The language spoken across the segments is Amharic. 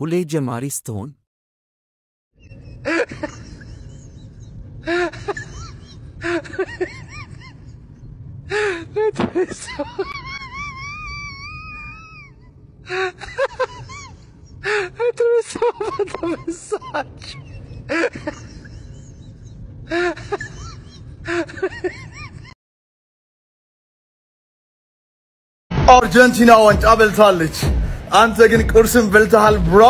ሁሌ ጀማሪ ስትሆን አርጀንቲና ዋንጫ በልታለች። አንተ ግን ቁርስን በልተሃል ብሮ።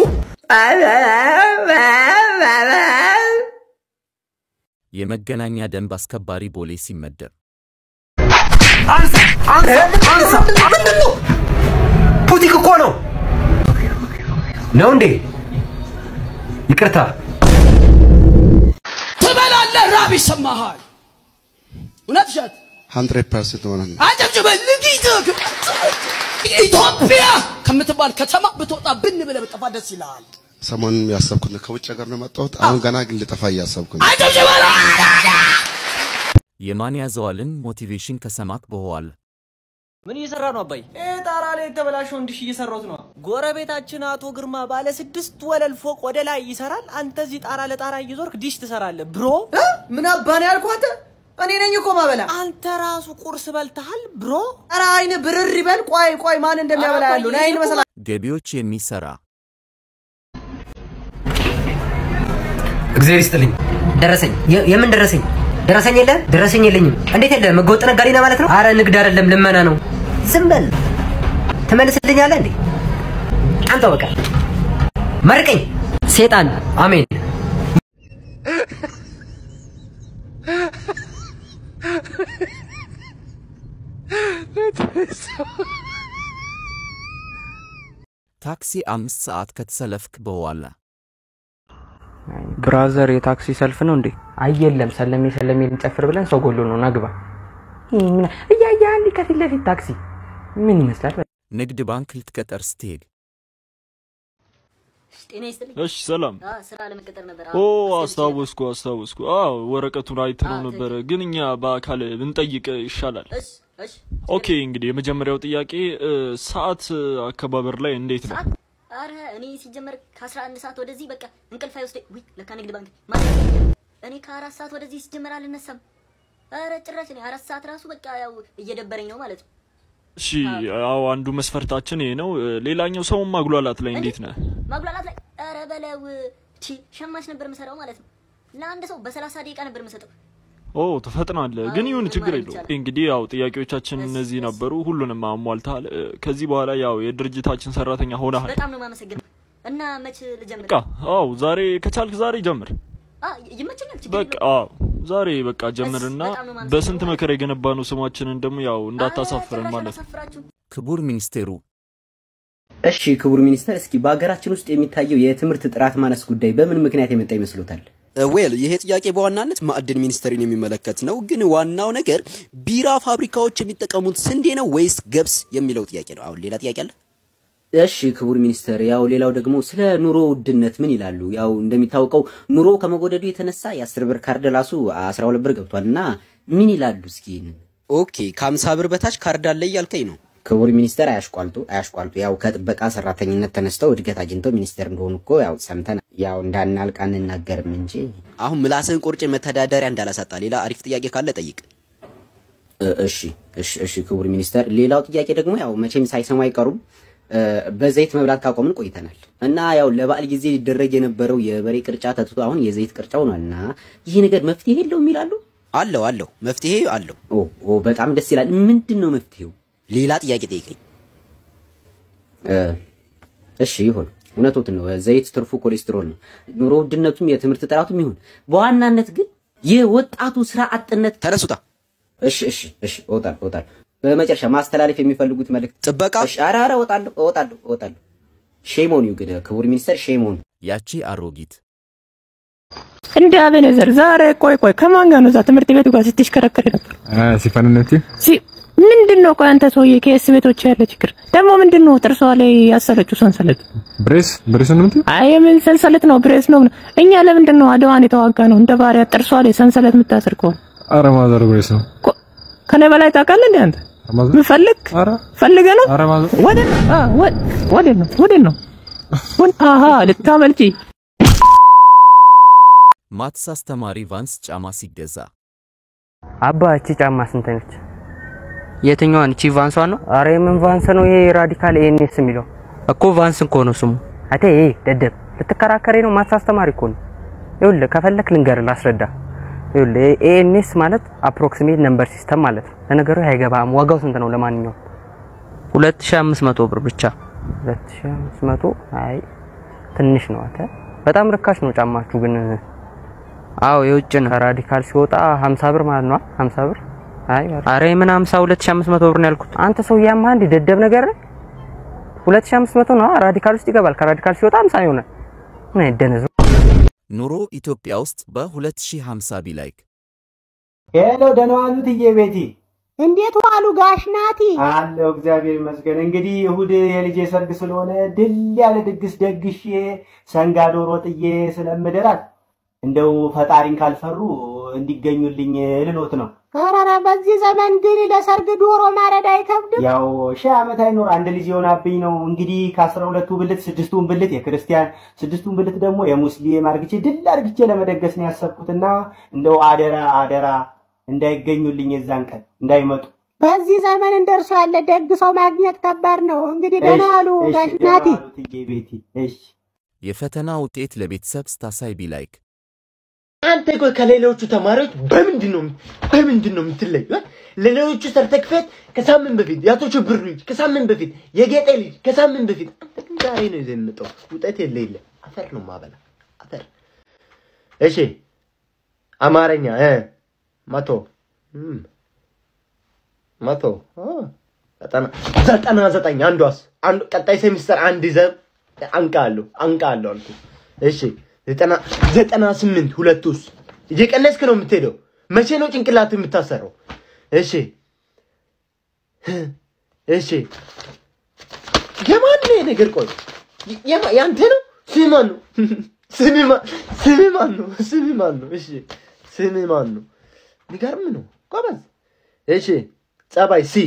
የመገናኛ ደንብ አስከባሪ ቦሌ ሲመደብ ፑቲክ እኮ ነው ነው እንዴ? ይቅርታ ትበላለህ፣ ራብ ይሰማሃል። እውነት ውሸት? ሀንድሬድ ፐርሰንት ሆነ አጨብጭበል። ኢትዮጵያ ከምትባል ከተማ ብትወጣ ብን ብለህ ብጠፋ ደስ ይልሃል። ሰሞኑን ያሰብኩት ነው። ከውጭ ሀገር ነው የመጣሁት። አሁን ገና ግን ልጠፋ እያሰብኩ ነው። አጨብጭበል። የማን ያዘዋልን ሞቲቬሽን ከሰማክ በኋላ ምን እየሰራ ነው አባይ? ይህ ጣራ ላይ የተበላሸውን ዲሽ እየሰራሁት ነው። ጎረቤታችን አቶ ግርማ ባለ ስድስት ወለል ፎቅ ወደ ላይ ይሰራል። አንተ እዚህ ጣራ ለጣራ እየዞርክ ዲሽ ትሰራለህ ብሮ። ምን አባን ያልኳት እኔ ነኝ እኮ ማበላ። አንተ ራሱ ቁርስ በልተሃል ብሮ። ኧረ አይን ብርር ይበል። ቆይ ቆይ ማን እንደሚያበላ ያሉ አይን መሰላ ገቢዎች የሚሰራ እግዚአብሔር ይስጥልኝ። ደረሰኝ የ- የምን ደረሰኝ? ደረሰኝ የለ ደረሰኝ የለኝም። እንዴት የለ? ህገወጥ ነጋዴ ነህ ማለት ነው? አረ ንግድ አይደለም ልመና ነው። ዝም በል ትመልስልኛለህ እንዴ? አንተው በቃ መርቀኝ። ሴጣን አሜን። ታክሲ አምስት ሰዓት ከተሰለፍክ በኋላ ብራዘር የታክሲ ሰልፍ ነው እንዴ? አይ የለም፣ ሰለሜ ሰለሜ ልንጨፍር ብለን ሰው ጎሎ ነው ናግባ እያያ አንድ ከፊት ለፊት ታክሲ ምን ይመስላል? ንግድ ባንክ ልትቀጠር ስትሄድ ጤና ይስጥልኝ። እሺ ሰላም። አ ስራ ለመቀጠር ነበር። ኦ አስታወስኩ አስታወስኩ። አዎ ወረቀቱን አይተነው ነበረ፣ ግን እኛ በአካል ብንጠይቅ ይሻላል። እሺ እሺ። ኦኬ እንግዲህ የመጀመሪያው ጥያቄ እ፣ ሰዓት አከባበር ላይ እንዴት ነው? አረ እኔ ሲጀመር ከ11 ሰዓት ወደዚህ በቃ እንቅልፍ አይወስደኝ። ውይ ለካ ንግድ ባንክ ማለት እኔ ከአራት ሰዓት ወደዚህ ሲጀመር አልነሳም። አረ ጭራሽ እኔ አራት ሰዓት ራሱ በቃ ያው እየደበረኝ ነው ማለት ነው። እሺ አዎ አንዱ መስፈርታችን ይሄ ነው። እ፣ ሌላኛው ሰውን ማጉላላት ላይ እንዴት ነህ? ማጉላላት ላይ አረ በለው ቺ ሸማች ነበር የምሰራው ማለት ነው። ለአንድ ሰው በሰላሳ ደቂቃ ነበር የምሰጠው። ኦ ትፈጥናለህ፣ ግን ይሁን ችግር የለውም። እንግዲህ ያው ጥያቄዎቻችን እነዚህ ነበሩ፣ ሁሉንም አሟልተሃል። እ፣ ከዚህ በኋላ ያው የድርጅታችን ሰራተኛ ሆነሃል። በጣም ነው የማመሰግነው። እና መች ልጀምር? በቃ አዎ ዛሬ ከቻልክ ዛሬ ጀምር። አ ይመቸኛል። ችግር በቃ የለውም። አዎ ዛሬ በቃ ጀምርና በጣም ነው የማመሰግነው። በስንት መከራ የገነባነው ስማችንን ደግሞ ያው እንዳታሳፍረን ማለት ነው። አላሳፍራችሁም። ክቡር ሚኒስቴሩ እሺ ክቡር ሚኒስተር፣ እስኪ በሀገራችን ውስጥ የሚታየው የትምህርት ጥራት ማነስ ጉዳይ በምን ምክንያት የመጣ ይመስሎታል? ዌል ይሄ ጥያቄ በዋናነት ማዕድን ሚኒስቴርን የሚመለከት ነው። ግን ዋናው ነገር ቢራ ፋብሪካዎች የሚጠቀሙት ስንዴ ነው ወይስ ገብስ የሚለው ጥያቄ ነው። አሁን ሌላ ጥያቄ አለ? እሺ ክቡር ሚኒስተር፣ ያው ሌላው ደግሞ ስለ ኑሮ ውድነት ምን ይላሉ? ያው እንደሚታወቀው ኑሮ ከመወደዱ የተነሳ የአስር ብር ካርድ ራሱ አስራ ሁለት ብር ገብቷል እና ምን ይላሉ እስኪ? ኦኬ ከሀምሳ ብር በታች ካርድ አለ እያልከኝ ነው? ክቡር ሚኒስተር አያሽቋልጡ አያሽቋልጡ። ያው ከጥበቃ ሰራተኝነት ተነስተው እድገት አግኝተው ሚኒስተር እንደሆኑ እኮ ያው ሰምተን ያው እንዳናልቅ አንናገርም እንጂ አሁን ምላስህን ቆርጬ መተዳደሪያ እንዳላሳጣ ሌላ አሪፍ ጥያቄ ካለ ጠይቅ። እ- እሺ እሺ እሺ ክቡር ሚኒስተር፣ ሌላው ጥያቄ ደግሞ ያው መቼም ሳይሰሙ አይቀሩም እ፣ በዘይት መብላት ካቆምን ቆይተናል እና ያው ለበዓል ጊዜ ሊደረግ የነበረው የበሬ ቅርጫ ተትቶ አሁን የዘይት ቅርጫ ሆኗል እና ይህ ነገር መፍትሄ የለውም ይላሉ። አለው አለው መፍትሄ አለው። ኦ ኦ በጣም ደስ ይላል። ምንድን ነው መፍትሄው? ሌላ ጥያቄ ጠይቀኝ። እ፣ እሺ ይሁን፣ እውነቶትን ነው። ዘይት ትርፉ ኮሌስትሮል ነው። ኑሮ ውድነቱም የትምህርት ጥራቱም ይሁን፣ በዋናነት ግን የወጣቱ ስራ አጥነት ተነሱታ። እሺ እሺ እሺ፣ እወጣለሁ እወጣለሁ። በመጨረሻ ማስተላለፍ የሚፈልጉት መልእክት ጥበቃ። እሺ፣ ኧረ ኧረ እወጣለሁ እወጣለሁ እወጣለሁ። ሼም ኦን ዩ ግን ክቡር ሚኒስተር ሼም ኦን ያቺ አሮጊት እንደ አቤኔዘር ዛሬ ቆይ ቆይ ከማን ጋር ነው እዛ ትምህርት ቤቱ ጋር ስትሽከረከር ነበር? ሲፈንነቲ ሲ ምንድን ነው ቆይ አንተ ሰውዬ ከኤስ ቤቶች ያለ ችግር ደግሞ ምንድን ነው ጥርሷ ላይ ያሰረችው ሰንሰለት? ብሬስ ብሬስ ነው የምትይው? አይ የምን ሰንሰለት ነው ብሬስ ነው? እኛ ለምንድን ነው አድዋን የተዋጋ ነው እንደ ባሪያ ጥርሷ ላይ ሰንሰለት የምታስር ከሆነ ኧረ ማዘር ብሬስ ነው። ከኔ በላይ ታውቃለህ እንዴ አንተ? ምን ፈልግ ፈልገህ ነው? ኧረ ማዘር ወደ አ ወደ ነው ወደ ነው አሃ ልታመልጪ ማትስ አስተማሪ ቫንስ ጫማ ሲገዛ አባ እቺ ጫማ ስንት ነች? የትኛዋን? እቺ ቫንሷን ነው? አረ የምን ቫንስ ነው ይሄ? ራዲካል ኤንኤስ የሚለው እኮ ቫንስ እኮ ነው ስሙ። አቴ ይሄ ደደብ ልትከራከሬ ነው? ማትስ አስተማሪ እኮ ነው። ይኸውልህ ከፈለክ ልንገርህ ላስረዳ። ይኸውልህ ኤንኤስ ማለት አፕሮክሲሜት ነምበር ሲስተም ማለት ነው። ለነገሩ አይገባም። ዋጋው ስንት ነው? ለማንኛውም 2500 ብር ብቻ። 2500 አይ ትንሽ ነው። አተ በጣም ርካሽ ነው ጫማችሁ ግን አዎ የውጭ ነው። ከራዲካል ሲወጣ 50 ብር ማለት ነው። 50 ብር አይ አረ ምን 50 2500 ብር ነው ያልኩት። አንተ ሰው ያማ አንድ ደደብ ነገር ነህ። 2500 ነው ራዲካል ውስጥ ይገባል። ከራዲካል ሲወጣ 50 ይሆናል። ምን አይደነዝ ኑሮ ኢትዮጵያ ውስጥ በ2050 ቢላይክ ሄሎ ደህና ዋሉ ትዬ ቤቲ። እንዴት ዋሉ ጋሽ ናቲ? አለሁ እግዚአብሔር ይመስገን። እንግዲህ እሁድ የልጄ ሰርግ ስለሆነ ድል ያለ ድግስ ደግሼ ሰንጋ ዶሮ ጥዬ ስለምድራት እንደው ፈጣሪን ካልፈሩ እንዲገኙልኝ ልሎት ነው። ኧረ በዚህ ዘመን ግን ለሰርግ ዶሮ ማረድ አይከብድም? ያው ሺህ ዓመት አይኖር አንድ ልጅ የሆናብኝ ነው። እንግዲህ ከአስራ ሁለቱ ብልት ስድስቱን ብልት የክርስቲያን ስድስቱን ብልት ደግሞ የሙስሊም አርግቼ ድል አርግቼ ለመደገስ ነው ያሰብኩትና እንደው አደራ አደራ እንዳይገኙልኝ የዛን ቀን እንዳይመጡ። በዚህ ዘመን እንደርሱ ያለ ደግ ሰው ማግኘት ከባድ ነው። እንግዲህ ደህና ዋሉ እሺ፣ ጋሽ ደህና ናቲ። ዋሉ ትዬ ቤቲ። እሺ የፈተና ውጤት ለቤተሰብ ስታሳይ ቢላይክ አንተ ቆይ ከሌሎቹ ተማሪዎች በምንድን ነው በምንድን ነው የምትለዩ? እ? ለሌሎቹ ሰርተክፌት ከሳምንት በፊት የአቶ ሽብር ልጅ ከሳምንት በፊት የጌጤ ልጅ ከሳምንት በፊት አንተ ግን ዛሬ ነው ይዘህ የምመጣው። ውጤት የለ የለ አፈር ነው ማበላ አፈር። እሺ አማርኛ እ መቶ እም፣ መቶ አ፣ ዘጠና ዘጠና ዘጠኝ አንዷስ አንዱ ቀጣይ ሴሚስተር አንድ ይዘህ አንቃለሁ አንቃለሁ አልኩ። እሺ ዘጠና ዘጠና ስምንት ሁለቱስ እየቀነስክ ነው የምትሄደው። መቼ ነው ጭንቅላት የምታሰረው? እሺ እሺ የማን ነው ይሄ ነገር? ቆይ የማ- ያንተ ነው? ስምህ ማን ነው? ስምህ ማ- ስምህ ማን ነው? ስምህ ማን ነው? እሺ ስምህ ማን ነው? የሚገርም ነው ጎበዝ። እሺ ጸባይ ሲ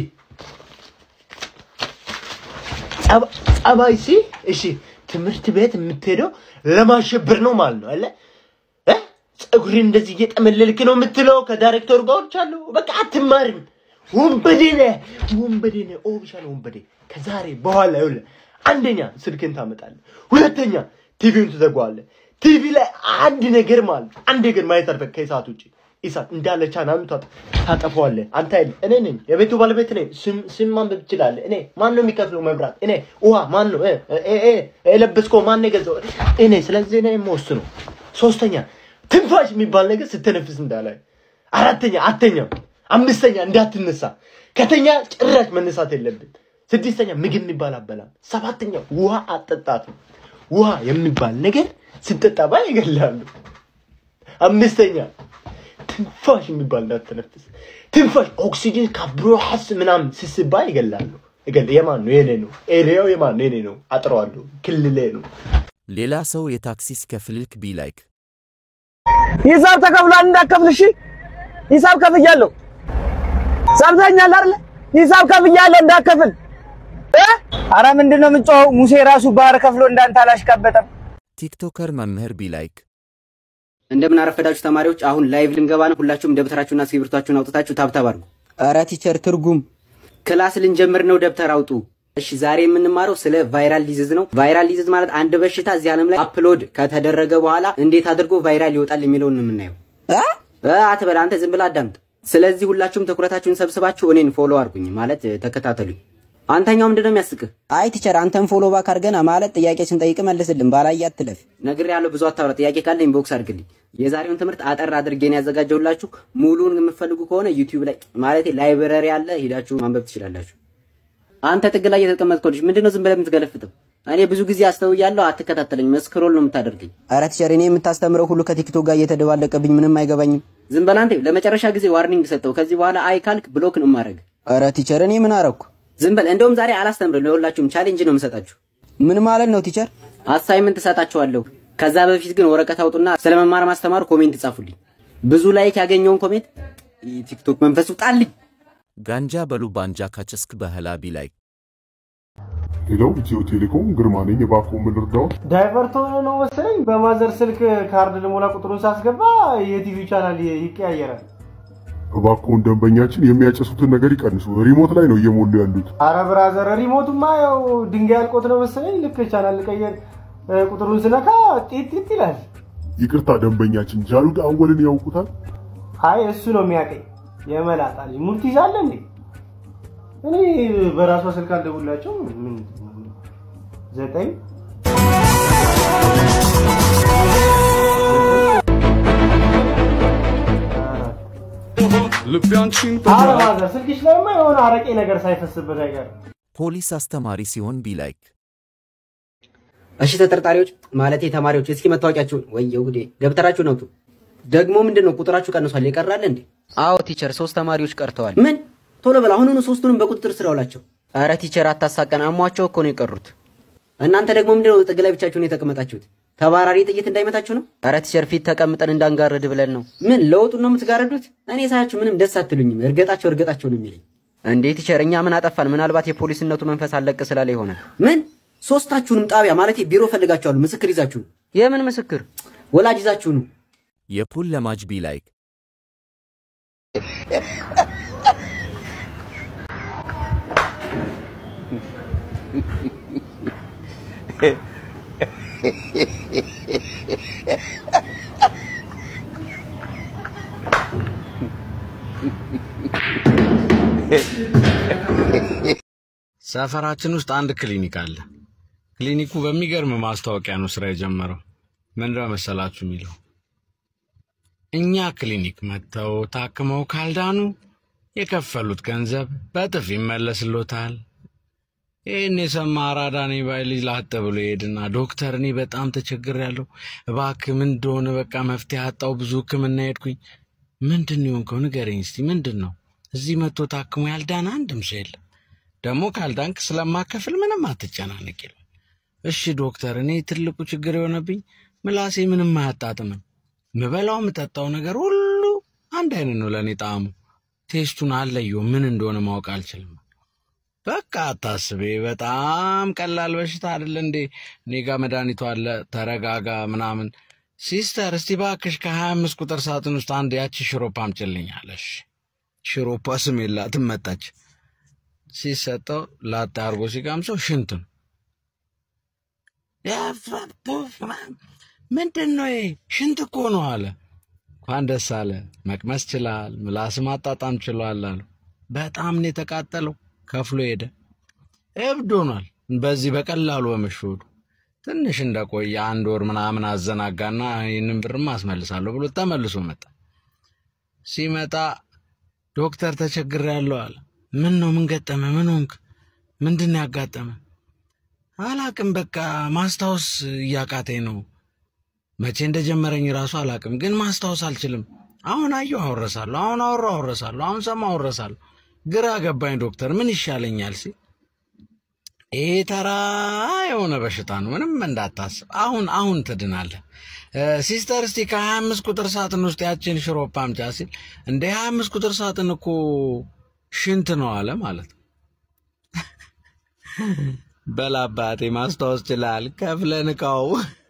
ጸባ- ጸባይ ሲ እሺ ትምህርት ቤት የምትሄደው ለማሸበር ነው ማለት ነው አለ እ? ፀጉርን እንደዚህ እየጠመለልክ ነው የምትለው ከዳይሬክተሩ ጋር ወጥቻለሁ። በቃ አትማርም። ወንበዴ ነህ፣ ወንበዴ ነህ። ኦፊሻል ወንበዴ። ከዛሬ በኋላ ይኸውልህ አንደኛ ስልክን ታመጣለህ፣ ሁለተኛ ቲቪውን ትዘጋዋለህ። ቲቪ ላይ አንድ ነገር ማለት ነው፣ አንድ ነገር ማየት አልፈ ከኢሳት ውጭ ኢሳት እንዳለ ቻናሉን ታጠ- ታጠፈዋለህ። አንተ አይደል እኔ ነኝ፣ የቤቱ ባለቤት ነኝ። ስም ስም ማንበብ ትችላለህ። እኔ ማን ነው የሚከፍለው መብራት? እኔ ውሃ ማን ነው እ- እ- እ- የለበስከው ማን ነው የገዛው? እኔ። ስለዚህ እኔ የምወስነው። ሶስተኛ ትንፋሽ የሚባል ነገር ስትነፍስ እንዳላይ። አራተኛ አተኛም። አምስተኛ እንዳትነሳ። ከተኛ ጭራሽ መነሳት የለብን። ስድስተኛ ምግብ የሚባል አበላም። ሰባተኛ ውሃ አጠጣት። ውሃ የሚባል ነገር ስትጠጣባ ይገላሉ። አምስተኛ ትንፋሽ የሚባል እንዳትተነፍስ። ትንፋሽ ኦክሲጅን ካብሮሐስ ምናምን ስስባ ይገላሉ። ይገል የማን ነው? የኔ ነው። ኤሪያው የማን ነው? የኔ ነው። አጥረዋለሁ። ክልሌ ነው። ሌላ ሰው የታክሲ ሲከፍልክ ቢላይክ ሂሳብ ተከፍሏል እንዳከፍል። እሺ ሂሳብ ከፍያለሁ። ሰምተኛል አይደለ? ሂሳብ ከፍያለሁ እንዳከፍል። እ? አረ ምንድነው የምንጮኸው? ሙሴ ራሱ ባህር ከፍሎ እንዳንተ አላሽቃበጠም። ቲክቶከር መምህር ቢላይክ እንደምን አረፈዳችሁ ተማሪዎች። አሁን ላይቭ ልንገባ ነው። ሁላችሁም ደብተራችሁና እስክሪብቶቻችሁን አውጥታችሁ ታብታብ አድርጉ። ኧረ ቲቸር ትርጉም ክላስ ልንጀምር ነው። ደብተር አውጡ። እሺ ዛሬ የምንማረው ስለ ቫይራል ዲዚዝ ነው። ቫይራል ዲዚዝ ማለት አንድ በሽታ እዚህ ዓለም ላይ አፕሎድ ከተደረገ በኋላ እንዴት አድርጎ ቫይራል ይወጣል የሚለውን ነው የምናየው። እ አትበል አንተ ዝም ብለህ አዳምጥ። ስለዚህ ሁላችሁም ትኩረታችሁን ሰብስባችሁ እኔን ፎሎ አድርጉኝ፣ ማለት ተከታተሉኝ። አንተኛው ምንድን ነው የሚያስቅህ? አይ ቲቸር አንተን ፎሎ ባክ አድርገን ማለት ጥያቄ ስንጠይቅ መልስልን፣ ባላየ አትለፍ። ነግሬሃለሁ፣ ብዙ አታውራ። ጥያቄ ካለ ኢንቦክስ አድርግልኝ። የዛሬውን ትምህርት አጠር አድርጌ ነው ያዘጋጀሁላችሁ። ሙሉውን የምትፈልጉ ከሆነ ዩቲዩብ ላይ ማለት ላይብረሪ አለ፣ ሂዳችሁ ማንበብ ትችላላችሁ። አንተ ጥግ ላይ የተቀመጥከው ልጅ ምንድን ነው ዝም ብለህ የምትገለፍጠው? እኔ ብዙ ጊዜ አስተውያለሁ፣ አትከታተለኝም። ስክሮል ነው የምታደርገኝ። ኧረ ቲቸር እኔ የምታስተምረው ሁሉ ከቲክቶክ ጋር እየተደባለቀብኝ ምንም አይገባኝም። ዝም በል አንተ። ለመጨረሻ ጊዜ ዋርኒንግ ሰጠው። ከዚህ በኋላ አይ ካልክ ብሎክ ነው የማደርግ። ኧረ ቲቸር እኔ ምን አረኩ? ዝም በል። እንደውም ዛሬ አላስተምርም። ለሁላችሁም ቻሌንጅ ነው የምሰጣችሁ። ምን ማለት ነው ቲቸር? አሳይመንት እሰጣችኋለሁ። ከዛ በፊት ግን ወረቀት አውጡና ስለ መማር ማስተማር ኮሜንት ጻፉልኝ። ብዙ ላይክ ያገኘውን ኮሜንት ቲክቶክ መንፈስ ውጣልኝ። ጋንጃ በሉ ባንጃ ካጨስክ በህላ ቢላይክ ሄሎ፣ ኢትዮ ቴሌኮም ግርማ ነኝ። እባክዎ ምን ልርዳዎት? ዳይቨርት ሆኖ ነው መሰለኝ በማዘር ስልክ ካርድ ልሞላ ቁጥሩን ሳስገባ የቲቪ ቻናል ይቀያየራል። እባክዎን ደንበኛችን የሚያጨሱትን ነገር ይቀንሱ። ሪሞት ላይ ነው እየሞሉ ያሉት። አረ ብራዘር ሪሞቱማ ያው ድንጋይ አልቆት ነው መሰለኝ ልክ ቻናል ልቀየር እ፣ ቁጥሩን ስነካ ጢት ጢት ይላል። ይቅርታ ደንበኛችን፣ ጃሉድ አወልን ያውቁታል? አይ እሱ ነው የሚያቀኝ የመላጣ ልጅ ሙድ ትይዛለህ እንዴ? እኔ በራሷ ስልክ አልደውላቸው ምን ዘጠኝ ልቤ አንቺን አረ ብራዘር ስልክሽ ላይማ የሆነ አረቄ ነገር ሳይፈስበት አይቀርም። ፖሊስ አስተማሪ ሲሆን ቢላይክ እሺ ተጠርጣሪዎች ማለቴ ተማሪዎች እስኪ መታወቂያችሁን ወየው ጉዴ ደብተራችሁን አውጡ። ደግሞ ምንድን ነው ቁጥራችሁ ቀንሷል ይቀራል እንዴ? አዎ ቲቸር፣ ሶስት ተማሪዎች ቀርተዋል። ምን? ቶሎ በል አሁኑኑ ሶስቱንም በቁጥጥር ስር አውላቸው። አረ ቲቸር አታሳቀን፣ አሟቸው እኮ ነው የቀሩት። እናንተ ደግሞ ምንድን ነው ጥግ ላይ ብቻችሁን የተቀመጣችሁት? ተባራሪ ጥይት እንዳይመታችሁ ነው? አረ ቲቸር ፊት ተቀምጠን እንዳንጋርድ ብለን ነው። ምን ለውጡን ነው የምትጋረዱት? እኔ ሳያችሁ ምንም ደስ አትሉኝም። እርገጣቸው እርገጣቸው ነው የሚለኝ። እንዴ ቲቸር፣ እኛ ምን አጠፋን? ምናልባት የፖሊስነቱ መንፈስ አለቅ ስላለ ይሆናል። ምን? ሶስታችሁንም ጣቢያ ማለት ቢሮ ፈልጋችኋሉ። ምስክር ይዛችሁ የምን ምስክር? ወላጅ ይዛችሁ ነው። የፑል ለማጅ ቢላይክ ሰፈራችን ውስጥ አንድ ክሊኒክ አለ። ክሊኒኩ በሚገርም ማስታወቂያ ነው ስራ የጀመረው። ምንድነው መሰላችሁ የሚለው እኛ ክሊኒክ መጥተው ታክመው ካልዳኑ የከፈሉት ገንዘብ በጥፍ ይመለስሎታል። ይህን የሰማ አራዳ ነኝ ባይ ልጅ ላጥ ብሎ ይሄድና ዶክተር፣ እኔ በጣም ተቸግሬያለሁ፣ እባክህ ምን እንደሆነ በቃ መፍትሄ አጣው፣ ብዙ ሕክምና ሄድኩኝ። ምንድን ነው የሆንከው? ንገረኝ እስቲ ምንድን ነው? እዚህ መጥቶ ታክሞ ያልዳነ አንድም ሰው የለም። ደግሞ ካልዳንክ ስለማከፍል ምንም አትጨናነቅ ይላል። እሺ ዶክተር፣ እኔ ትልቁ ችግር የሆነብኝ ምላሴ ምንም አያጣጥምም። ምበላው የምጠጣው ነገር ሁሉ አንድ አይነት ነው ለእኔ ጣዕሙ። ቴስቱን አለየው ምን እንደሆነ ማወቅ አልችልም። በቃ አታስቤ፣ በጣም ቀላል በሽታ አይደለ እንዴ? እኔ ጋ መድኃኒቱ አለ፣ ተረጋጋ ምናምን። ሲስተር እስቲ ባክሽ ከሀያ አምስት ቁጥር ሳጥን ውስጥ አንድ ያቺ ሽሮፕ አምጪልኝ አለሽ። ሽሮፓ ስም የላትም መጣች። ሲሰጠው ላጤ አድርጎ ሲቀምሰው ሽንት ነው። ምንድን ነው ይሄ? ሽንት እኮ ነው አለ። እንኳን ደስ አለ፣ መቅመስ ችላል፣ ምላስ ማጣጣም ችሏል አሉ። በጣም ነው የተቃጠለው። ከፍሎ ሄደ። እብድ ሆኗል። በዚህ በቀላሉ በመሸወዱ ትንሽ እንደቆየ አንድ ወር ምናምን አዘናጋና ይህንን ብርማ አስመልሳለሁ ብሎ ተመልሶ መጣ። ሲመጣ ዶክተር ተቸግሬያለሁ አለ። ምን ነው? ምን ገጠመ? ምን ሆንክ? ምንድን ነው ያጋጠመ? አላቅም፣ በቃ ማስታወስ እያቃተኝ ነው። መቼ እንደጀመረኝ ራሱ አላቅም፣ ግን ማስታወስ አልችልም። አሁን አየሁ አወረሳለሁ፣ አሁን አወራሁ አወረሳለሁ፣ አሁን ሰማሁ አወረሳለሁ። ግራ ገባኝ ዶክተር፣ ምን ይሻለኛል ሲል ይሄ ተራ የሆነ በሽታ ነው፣ ምንም እንዳታስብ፣ አሁን አሁን ትድናለህ። ሲስተር እስቲ ከሀያ አምስት ቁጥር ሳጥን ውስጥ ያችን ሽሮፕ አምጫ ሲል እንደ ሀያ አምስት ቁጥር ሳጥን እኮ ሽንት ነው አለ ማለት ነው። በላባቴ ማስታወስ ችላል ከፍለን እቃው